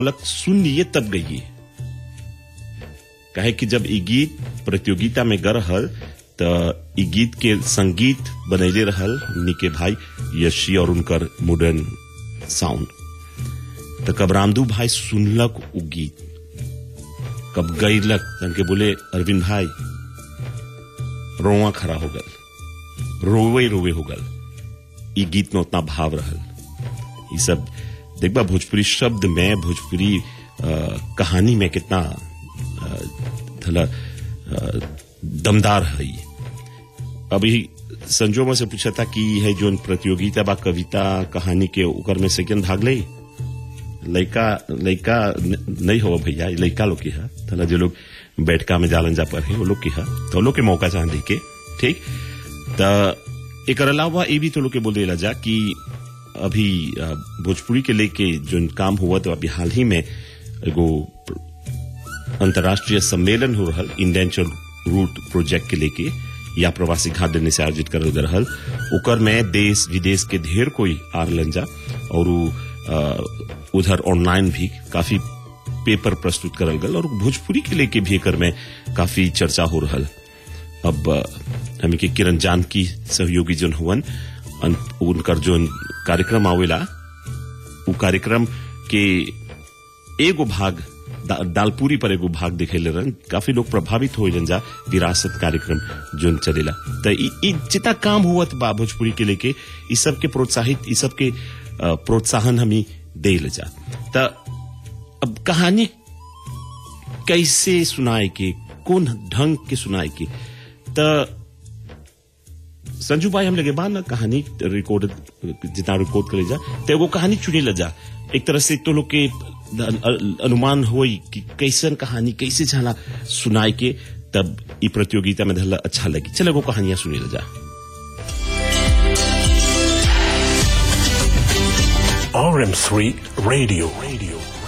लग सुन लिए तब गई कहे कि जब ई गीत प्रतियोगिता में ग रहल त ई गीत के संगीत बनैले रहल निके भाई यशी और उनकर मॉडर्न साउंड त कब रामदू भाई सुनलक उ गीत कब गईलक तन के बोले अरविंद भाई रोआ खड़ा हो गल रोवे रोवे हो गल ई गीत में उतना भाव रहल ई सब देखबा भोजपुरी शब्द में भोजपुरी अ, कहानी में कितना अ, थला अ, दमदार है ई। अभी संजो से पूछा था कि है जो प्रतियोगिता बा कविता कहानी के ओकर में सेकंड भाग ले लड़का लड़का न- नहीं हो भैया ये लड़का लोग की है थला जो लोग बैठका में जालन जा पर है वो लोग की है तो वो लोग के मौका चाह के ठीक त एक अलावा ये भी तो लोग के बोले ला जा कि अभी अ, भोजपुरी के लेके जो काम हुआ तो अभी हाल ही में एगो अंतर्राष्ट्रीय सम्मेलन हो रहल इंडेंचर रूट प्रोजेक्ट के लेके या प्रवासी खाद्य से आयोजित करल गए रहल ओकर में देश विदेश के ढेर कोई आरलन जा और उ, अ, उधर ऑनलाइन भी काफी पेपर प्रस्तुत करल गल और भोजपुरी के लेके भी एकर में काफी चर्चा हो रहल अब अ, हमी के किरण जानकी सहयोगी जोन हुवन अन- उनकर जोन कार्यक्रम आवेला उ कार्यक्रम के एगो भाग दा, दालपूरी पर एगो भाग दिखेले रहन काफी लोग प्रभावित हो जा विरासत कार्यक्रम जोन चलेला त ई ई जितना काम हुआ बा भोजपुरी के लेके ई सब के प्रोत्साहित ई सब के अ, प्रोत्साहन हमी दे ले जा त अब कहानी कैसे सुनाए के कौन ढंग के सुनाए के त संजू भाई हम लगे बा ना कहानी रिकॉर्ड जितना रिकॉर्ड करे जा तो एगो कहानी चुने ला जा एक तरह से तो लोग के अ- अनुमान होई कि कैसन कहानी कैसे झाला सुनाए के तब ई प्रतियोगिता में धरला अच्छा लगी चल एगो कहानियां सुने ला जा RM3 Radio. Radio.